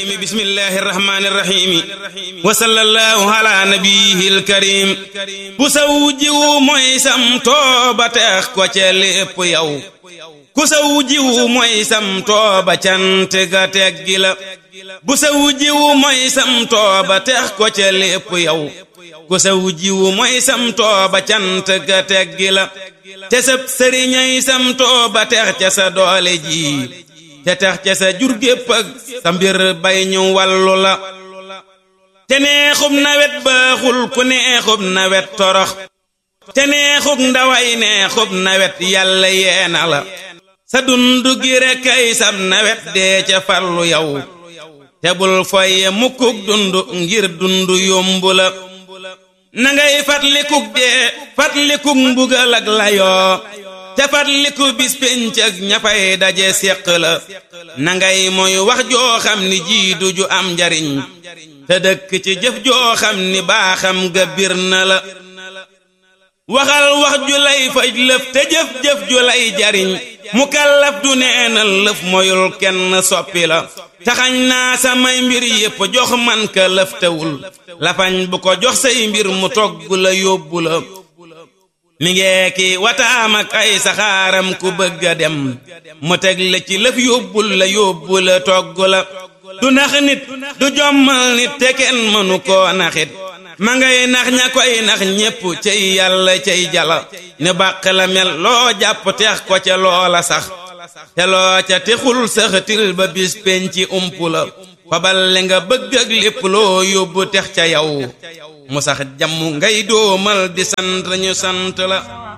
بسم الله الرحمن الرحيم وصلى الله على نبيه الكريم ku saw jiwu mooy sam tooba teex ko ca lépp yow ku saw jiwu mooy sam tooba cant ga teggi la bu saw jiwu mooy sam tooba teex ko ca lépp yow ku saw jiwu mooy sam tooba cant ga teggi la te sab sëriñay sam tooba teex ca sa doole ji te tax ca sa jur gépp ak sa mbir bay ñu wàllu la te neexub nawet baaxul ku neexub nawet torox te neexub ndaway neexub nawet yàlla yeena la sa dund gi rekk ay sab nawet dee ca farlu yow te bul foye mukkuk dund ngir dund yombu la na ngay fatlikuk dee fatlikuk mbugal ak layoo te fatliku bis pénc ak ñafay daje séq la na ngay mooy wax joo xam ni jiidu ju am njariñ te dëkk ci jëf joo xam ni baaxam ga bir na la waxal wax ju lay faj lëf te jëf-jëf ju lay jariñ mu kallaf du neenal lëf moyul kenn soppi la taxañ naa samay mbir yépp jox man ka lëf tewul lafañ bu ko jox say mbir mu togg la yóbbu la mi ngeeki wataam ak ay saxaaram ku bëgg a dem mu teg la ci lëf yóbbul la yóbbu la togg la du nax nit du jommal nit te kenn mënu koo naxit ma ngay nax ña koy nax ñépp cay yàlla cay jala ne bàq la mel loo jàpp teex ko ca loola sax te loo ca texul saxatil ba bis penci ump la fabal li nga bëgg ak lépp loo yóbbu tex ca yow mu sax jàmm ngay doomal di sant ñu sant la